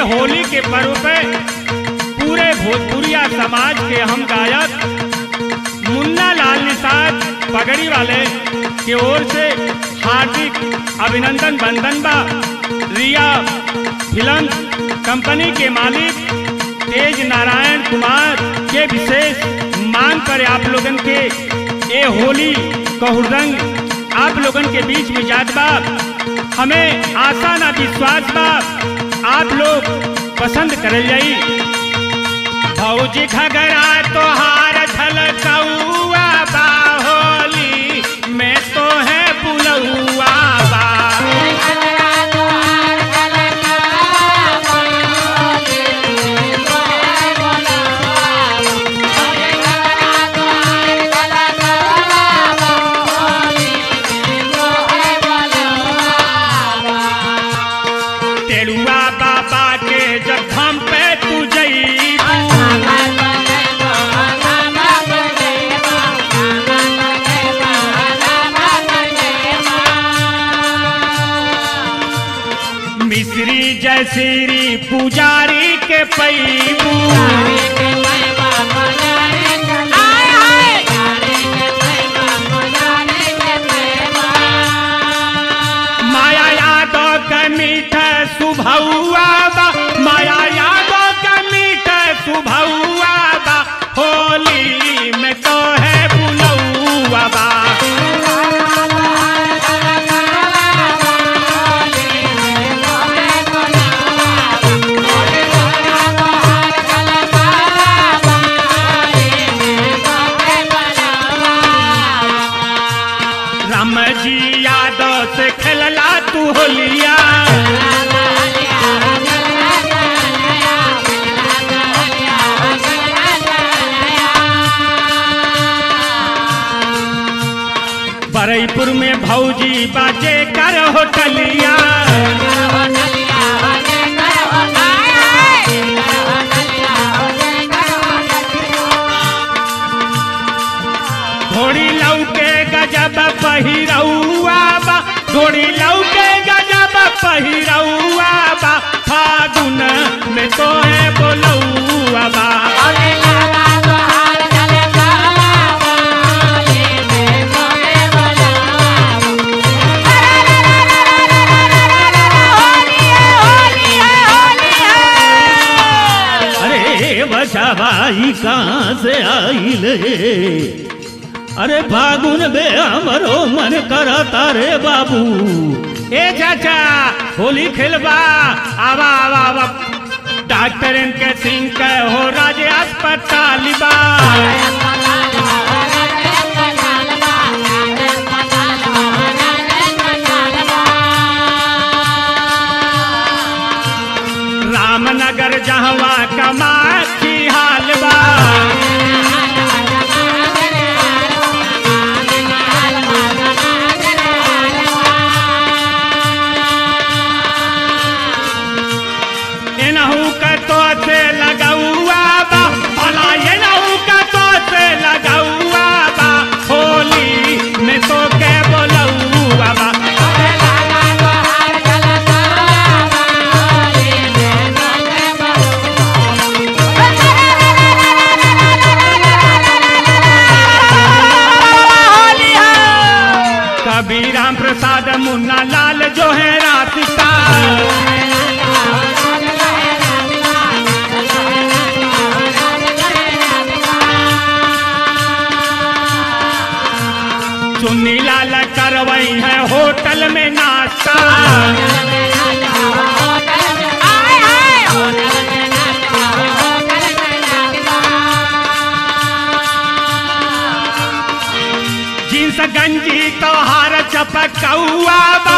होली के पर्व पे पूरे भोजपुरिया समाज के हम गायक मुन्ना लाल निषाद पगड़ी वाले की ओर से हार्दिक अभिनंदन बंदन बा रिया फिल्म कंपनी के मालिक तेज नारायण कुमार के विशेष मांग पर आप लोगन के ये होली कहुरंग आप लोगन के बीच में जात बा हमें आशा ना विश्वास बा आप लोग पसंद करल जाई भौजी घगरा तोहार झलकौआ बा होली में तो है बुलौआ बा टेड़ुआ बाबा के जब हम पे तू जईबू मिश्री जयश्री पुजारी के पैबू माया यादव के मीठ सुभौआ बा माया यादव के मीठ सुभौआ बा होली में तो है बुलौआ बा राम जी यादव से खेलला तू होलिया बरईपुर में भौजी बाजे कर होटलिया घोड़ी लौके गजब पहिरौआ बा घोड़ी लौके गजब पहिरौआ बा फागुन में तो है बोलौआ बा अरे बचाबाई कहाँ से आइल हे अरे फागुन बे हमरो मन करता रे बाबू ए चाचा होली खेलबा आवा आवा आवा डॉक्टर इनके सिंह के हो राजे अस्पताल बा रामनगर जहवा कमाची हाल बा एनहू का तो से लगौआ बा भला एनहू का तो से लगौआ बा होली में तो के बोलौआ बा कभी राम प्रसाद मुन्ना लाल जो है रास्ता चुन्नी लाल करवई है होटल में नाश्ता जींस गंजी तोहार चपकौआ बा